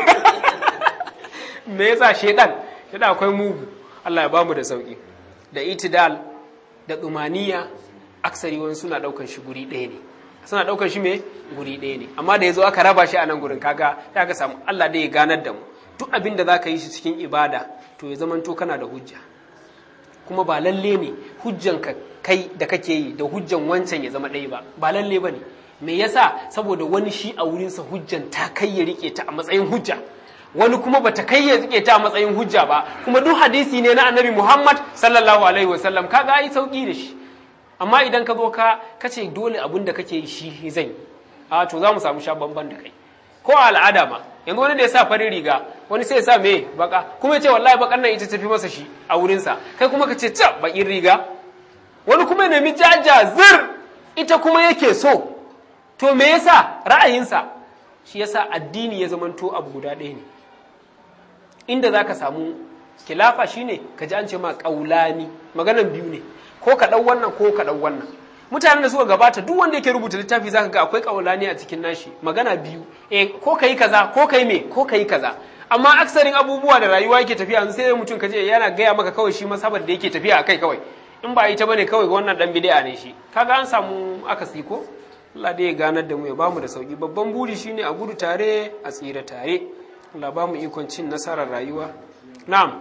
me yasa shedan shedan akwai mugu Allah ya bamu da sauki da itidal da tsumaniya aksari wani suna daukan shi guri ɗaya ne suna daukan shi me guri ɗaya ne amma da yazo aka raba shi a nan gurin kaga ya ka samu Allah dai ya ganar da mu duk abin da zaka yi shi cikin ibada to ya zamanto kana da hujja kuma ba lalle ne hujjan ka kai da kake yi da hujjan wancan ya zama ɗaya ba ba lalle bane me yasa saboda wani shi a wurinsa hujjan ta kai ya rike ta a matsayin hujja wani kuma bata kai ya rike ta a matsayin hujja ba kuma duk hadisi ne na annabi Muhammad sallallahu alaihi wasallam kaga ai sauki da shi amma idan ka zo ka kace dole abin da kake yi shi zan yi a to za mu samu sha bamban da kai ko a al'ada ma yanzu wani da ya sa farin riga wani sai ya sa me baka kuma ya ce wallahi bakan nan ita tafi masa shi a wurinsa kai kuma ka ce ca bakin riga wani kuma ya nemi jaja zir ita kuma yake so to me yasa ra'ayinsa shi yasa addini ya zamanto abu guda ɗaya ne inda za ka samu kilafa shine ka ji an ce ma ƙaulani maganan biyu ne ko ka ɗau wannan ko ka ɗau wannan mutanen da suka gabata duk wanda yake rubuta littafi zaka ga akwai ƙaulani a cikin nashi magana biyu eh ko kai kaza ko kai me ko kai kaza amma aksarin abubuwa da rayuwa yake tafiya yanzu sai mutum kaje yana gaya maka kawai shi masabar da yake tafiya akai kawai in ba ita bane kawai wannan dan bid'a ne shi kaga an samu akasi ko Allah dai ya ganar da mu ya bamu da sauki babban buri shine a gudu tare a tsira tare Allah ba mu ikon cin nasarar rayuwa na'am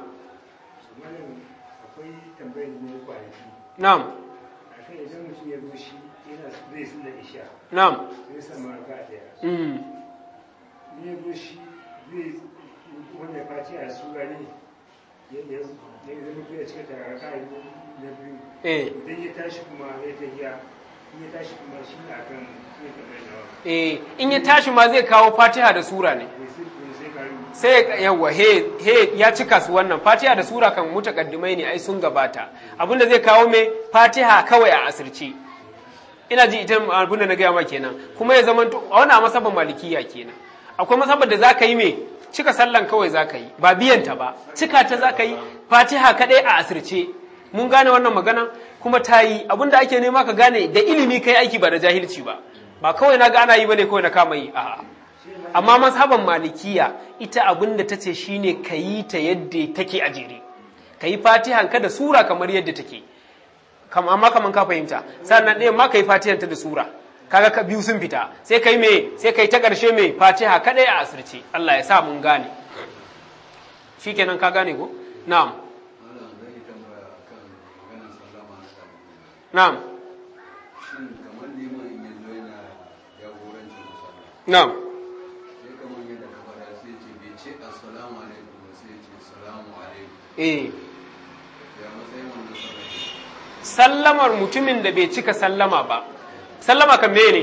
akwai tambayar ne kwanaki na'am akan idan mutum ya zo shi yana zai su da isha na'am zai samu raka daya mm. in ya zo shi zai wanda faci a sura ne ya ya ya zama ya cika da raka na biyu eh idan ya tashi kuma ya tafiya in ya tashi kuma shi ne akan zai tambayar nawa eh in ya tashi ma zai kawo Fatiha da sura ne bai sai bai sai karu sai yawa he he ya cika su wannan Fatiha da sura kan mutakaddimai ne ai sun gabata abinda zai kawo me Fatiha kawai a asirce ina ji ita abinda na gaya ma kenan kuma ya zama to a wannan masaban malikiya kenan akwai masabar da zaka yi me cika sallan kawai zaka yi ba biyan ta ba cika ta zaka yi Fatiha kadai a asirce mun gane wannan magana kuma ta yi abinda ake nema ka gane da ilimi kai aiki ba da jahilci ba ba kawai na ga ana yi bane kawai na kama yi a'a amma mazhaban malikiya ita abin da ta ce shine ka yi ta yadda take a jere ka yi fatihan ka da sura kamar yadda take kam amma kaman ka fahimta sannan ɗaya ma ka yi fatihan ta da sura kaga ka biyu sun fita sai kai me sai kai ta ƙarshe me fatiha kadai a asirce Allah ya sa mun gane shikenan ka gane ko na'am Malam zan yi tambaya kan maganar sallama na ɗalibi. na'am Shin kamar liman in yanzu yana jagorancin sallah. na'am Sai kamar yadda ka faɗa sai ce bai ce assalamu alaikum ba sai ce salamu alaikum. eh Ya matsayin wannan sallah ne. sallamar mutumin da bai cika sallama ba sallama kan meye ne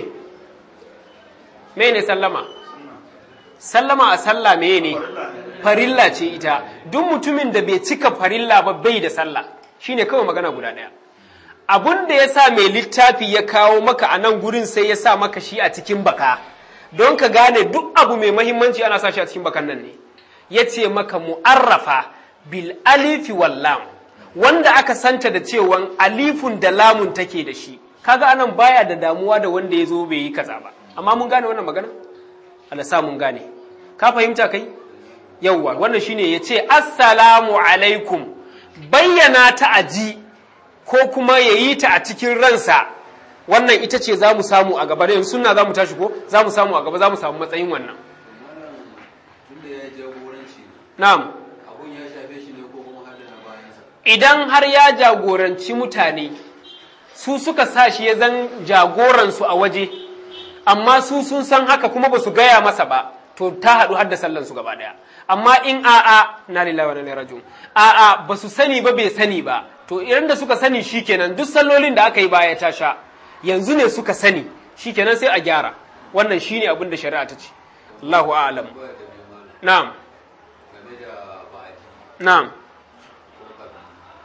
meye ne sallama sallama a sallah meye ne farilla ce ita duk mutumin da bai cika farilla ba bai da sallah shine kawai magana guda ɗaya abun da ya sa mai littafi ya kawo maka a nan gurin sai ya sa maka shi a cikin baka don ka gane duk abu mai mahimmanci ana sa shi a cikin bakan nan ne ya ce maka mu'arrafa bil alifi wal lam wanda aka santa da cewan alifun da lamun take da shi kaga anan baya da damuwa da wanda ya zo bai yi kaza ba amma mun gane wannan magana Allah sa mun gane ka fahimta kai yawwa wannan shine ya ce assalamu alaikum bayyana ta aji ko kuma ya yi ta a cikin ransa wannan ita ce za mu samu a gaba yanzu suna za mu tashi ko za mu samu a gaba za mu samu matsayin wannan Malam tunda ya yi jagoranci na'am abun ya shafe shi ne ko kuma har da na bayansa. idan har ya jagoranci mutane su suka sa shi ya zan jagoransu a waje amma su sun san haka kuma ba su gaya masa ba to ta haɗu har da sallansu gaba ɗaya amma in a'a na lillahi wa inna ilaihi raji'un a'a ba su sani ba bai sani ba to idan da suka sani shikenan duk sallolin da aka yi baya ta sha yanzu ne suka sani shikenan sai a gyara wannan shine abin da shari'a ta ce Allahu a'lam Ba da biyu malam na'am game da ba'adi. na'am ko kaza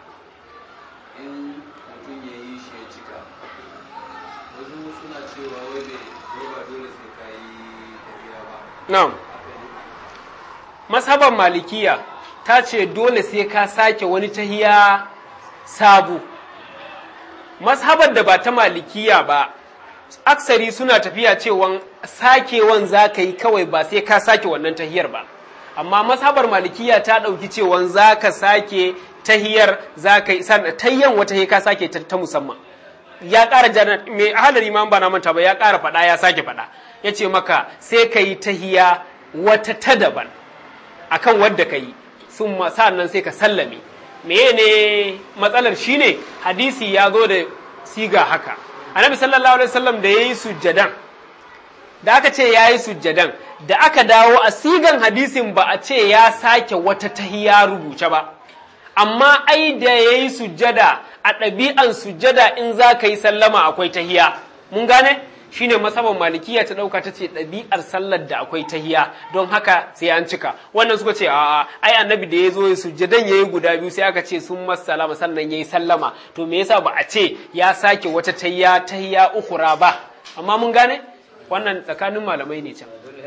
in mutum ya yi shi ya cika wasu suna cewa wai bai wai ba dole sai ka yi tafiya ba na'am haka ne Mashaban malikiya ta ce dole sai ka sake wani tahiya sabu. Mashabar da ba ta malikiya ba, aksari suna tafiya cewan sakewan za ka yi kawai ba sai ka sake wannan tahiyar ba. Amma mashabar malikiya ta ɗauki cewan za ka sake tahiyar za ka yi, sannan tayyan wata ka sake ta, ta musamman. ya ƙara jana mai halar imam ba na manta ba ya ƙara faɗa ya sake faɗa ya ce maka sai ka yi tahiya wata ta daban akan wadda ka yi sun nan sai ka sallame meye ne matsalar shine hadisi ya zo da siga haka annabi sallallahu alaihi wasallam da yayi sujjadan da aka ce yayi sujjadan da aka dawo a sigan hadisin ba a ce ya sake wata tahiya rubuce ba amma ai da yayi sujjada a ɗabi'an sujjada in za ka yi sallama akwai tahiya mun gane shine masaban malikiya ta dauka ta ce ɗabi'ar sallar da akwai tahiya don haka sai an cika wannan suka ce a'a ai annabi da ya zo ya sujjadan yayi guda biyu sai aka ce sun masallama sannan yayi sallama to me yasa ba a ce ya sake wata tahiya tahiya ukura ba amma mun gane wannan tsakanin malamai ne can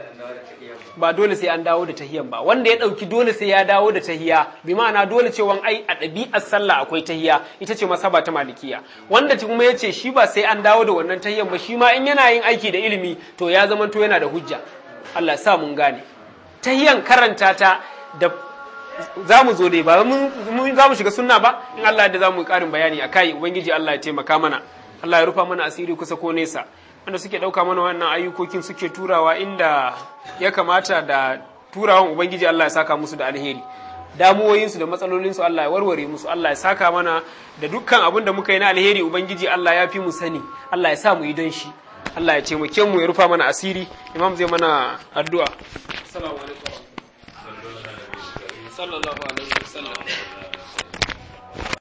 ba dole sai an dawo da tahiyan ba wanda ya dauki dole sai ya dawo da tahiya bi ma'ana dole cewa ai a ɗabi'ar sallah akwai tahiya ita ce masaba ta malikiya wanda kuma ya ce shi ba sai an dawo da wannan tahiyan ba shi ma in yana yin aiki da ilimi to ya zama to yana da hujja Allah sa mun gane tahiyan karanta ta da za mu zo dai ba mun za mu shiga sunna ba in Allah da za mu yi ƙarin bayani a kai ubangiji Allah ya taimaka mana Allah ya rufa mana asiri kusa ko nesa wanda suke ɗauka mana wannan ayyukokin suke turawa inda ya kamata da turawan ubangiji Allah ya saka musu da alheri damuwoyinsu da matsalolinsu Allah ya warware musu Allah ya saka mana da dukkan abin da muka yi na alheri ubangiji Allah ya fi mu sani Allah ya sa mu yi don shi Allah ya taimake mu ya rufa mana asiri imam zai mana addu'a assalamu alaikum sallallahu alaihi wasallam